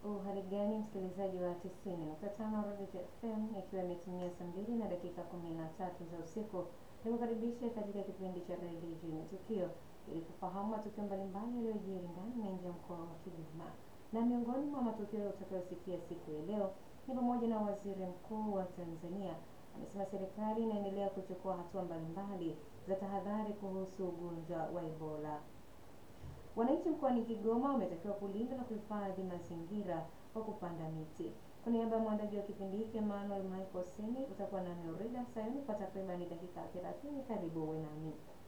Uhali gani msikilizaji wa tisini nukta tano Redio FM, ikiwa imetimia saa mbili na dakika kumi na tatu za usiku, nikukaribisha katika kipindi cha redio Juni Tukio ili kufahamu matukio mbalimbali yaliyojiri ndani na nje ya mkoa wa Kigoma. Na miongoni mwa matukio utakayosikia siku ya leo ni pamoja na waziri mkuu wa Tanzania amesema serikali inaendelea kuchukua hatua mbalimbali za tahadhari kuhusu ugonjwa wa Ebola. Wananchi mkoani Kigoma wametakiwa kulinda na kuhifadhi mazingira kwa kupanda miti. Kwa niaba ya mwandaji wa kipindi hiki Emmanuel Michael Seni, utakuwa nami Orida Sayuni kwa takribani dakika 30. Karibu uwe nami.